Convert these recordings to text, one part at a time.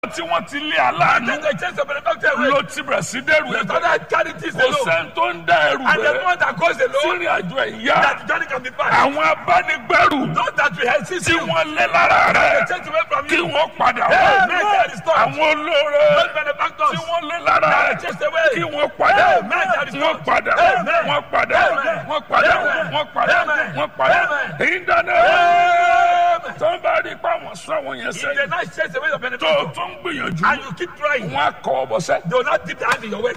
tí wọ́n ti lé aláàánú Then they chase the benefactor away. ló ti bẹ̀rẹ̀ sí dẹ́rù The ẹ̀bẹ̀ father charities kò alone. sẹ́ni tó ń dá ẹrù And the bẹ̀rẹ̀ one that goes alone, sírìn àjò ẹ̀ yá that the journey can be fast. àwọn abánigbẹ́rù Those that will assist tí you, wọ́n lé lára they rẹ̀ chase away from kí you. wọ́n padà Hey, wá man, they are restored. àwọn olóore Those benefactors, tí wọ́n lé lára they rẹ̀ are chased away. kí wọ́n padà Hey, man, they are restored. wọ́n padà Amen. wọ́n padà Amen. wọ́n padà Amen. wọ́n padà Amen. wọ́n padà Amen. èyí dáná Amen. tó ń bá rí pa àwọn sọ àwọn yẹn If they sẹ́yìn not chase away your tó benefactor, tó ń gbìyànjú and you keep trying, wọ́n á kọ́ ọ bọ́sẹ́ they will not dip their hand in your work.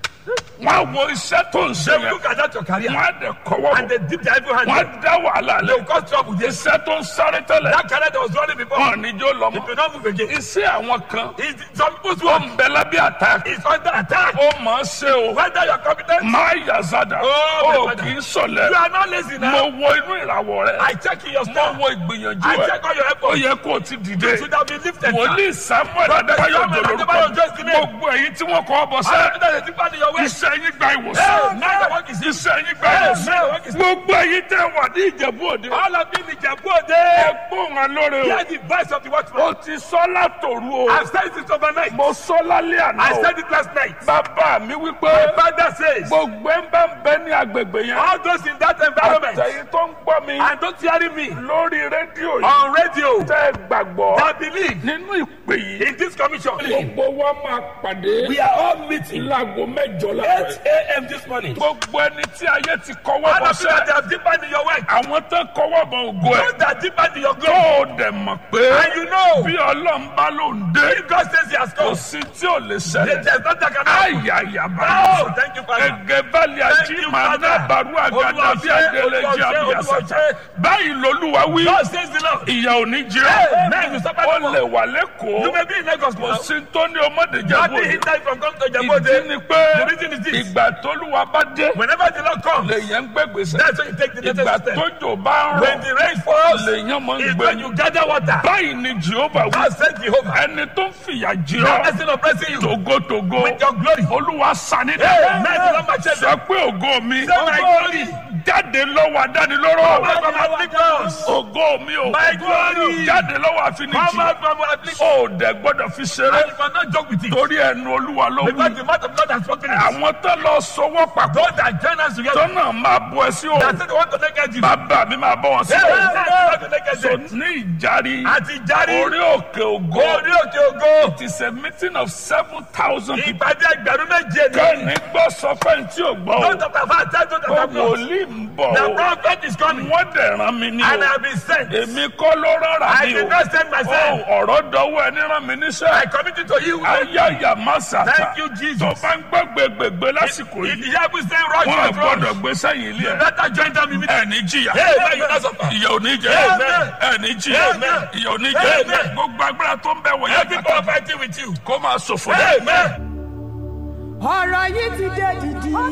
wọ́n á wo iṣẹ́ tó ń ṣe They will yẹn look at that your career, wọ́n á dẹ̀ kọ́wọ́ and bọ̀ they dip their evil hand. wọ́n in. á dá wàhálà They lẹ̀ will cause trouble. Yes. iṣẹ́ tó ń sáré tẹ́lẹ̀ That career that was running before, wọn ní jó it lọ́mọ will not move again. iṣẹ́ àwọn kan It's, some people's ó work ń bẹ lábẹ́ àtàkì is under attack. ó mọ̀ ọ́ ṣe o Whether you are competent, máa yà zada Oh, ó my father. kì í sọ̀lẹ̀ you are not lazy mo now. wo inú ìràwọ̀ rẹ̀ I check in your mo store. wo ìgbìyànjú I ẹ̀ check all your ó efforts. yẹ kó o ti dìde You should have been lifted. wòlíì samuel Prophet adébáyọ̀ Samuel jòlórúkọ Adébáyọ̀ Jòlórúkọ name. gbogbo èyí tí wọ́n kọ́ ọ bọ̀ All sẹ́ of that is deeper in your way. iṣẹ́ yín gba Hey, ìwòsàn now the work is easy. iṣẹ́ yín gba Hey, ìwòsàn now the work is gbogbo èyí tẹ́ wà ní ìjẹ̀bú òde All of you in Ijebu Ode. ẹ̀gbọ́n wọn lóore o Hear the voice of the watchman. ó ti sọ látòru o I've said it overnight. mo sọ lálẹ́ àná I o said it last night. bàbá mi wípé My father says, gbogbo ẹ̀ ń bá ń bẹ ní agbègbè yẹn all those in that environment àtẹ̀yìn tó ń gbọ́ mi and don't hearing me lórí rédíò yìí on radio tẹ́ ẹ gbàgbọ́ that believe nínú ìpè yìí in this commission. gbogbo wa máa pàdé We are all meeting láago mẹ́jọ 8 láàárọ̀ a.m. this morning. gbogbo ẹni tí ayé ti kọ́wọ́ All bọ̀ of you that sẹ́ have deepened in your work, àwọn tó kọ́wọ́ bọ̀ ògo ẹ̀ those that deepened in your tó glory, o dẹ̀ mọ̀ pé and you know, bí ọlọ́run bá ló ń dé if God says He has kò come, sí tí ò lè ṣẹlẹ̀ there's not that can happen. ayayaba Oh, thank you, Father. ẹgẹ bali Thank ají you, máa ná Father. baru àgàdà Olúwa bí ṣe, adélé Olúwa jẹ ṣe, àbí Olúwa àṣàjà ṣe. báyìí lolúwa wí God says the Lord. ìyà ò ní jẹ Amen. You suffer ó no lè more. wà You lẹ́kọ̀ọ́ may be in Lagos kò now. sí tó ní ọmọdé jẹ Nothing bóde hinders you from coming to ìdí Jabode. ni pé The reason is this. ìgbà tólúwa bá dé Whenever the Lord comes, lèyàn ń gbẹgbèsè that's when you take the ìgbà necessary step. tójò bá ń When rọ the rain falls, lèyàn máa ń is gbẹ when you gather water. báyìí ni jehova wí God said Jehovah. ẹni tó ń fìyà jẹ The ọ́ person oppressing you togotogo with your glory. olúwa sanidẹ Amen. The Lord my sọ pé ògo mi Say my glory. jáde lọ́wọ́ adánilóró Come out from afflictions. ògo mi o My glory. jáde lọ́wọ́ Come àfinijì out from afflictions. ó dẹ̀ gbọ́dọ̀ fi ṣeré And you cannot joke with it. torí ẹnu olúwa ló Because wí the mouth of God has spoken it. àwọn tó lọ sọwọ́ papọ̀ Those that join us tó together, náà máa bọ ẹ sí o that said they want to naked you. bàbá mi máa bọ wọn sí Hey, o hey, hey, want to naked so you. ní ìjárí Àti járí. orí òkè ògo Orí òkè ògo. it is a meeting of seven thousand people Ìpàdé ẹgbẹ̀rún méje ni. kẹ́ni gbọ́ sọ fẹ́ni tí ò gbọ́ o Don't talk about that, don't talk ó about that. wòlíì ń bọ̀ The o prophet is coming. wọ́n dẹ̀ rán mi ní And I o have been sent. èmi kọ́ ló rárá I mi did o not send myself. Ó, ọ̀rọ̀ dọ́wọ́ ẹni rán mi I níṣẹ́ commit it to you. ayáyà má sàtà Thank you, Jesus. tó bá ń gbọ́ gbẹgbẹgbẹ lásìkò If yìí the Bible say rush, wọn rush, gbọ́dọ̀ rush. gbé sẹ́yìn ilé You ẹ̀ better join them immediately. ẹni jìyà Hey, man, you not suffer. ìyà ò ní jẹ Amen. ẹni jìyà Amen. ìyà ò ní jẹ Amen. gbogbo agbára tó ń bẹ wọ̀nyí Every people fighting with you. kó máa ṣòfò Amen. ọ̀rọ̀ yìí ti dé dìdì.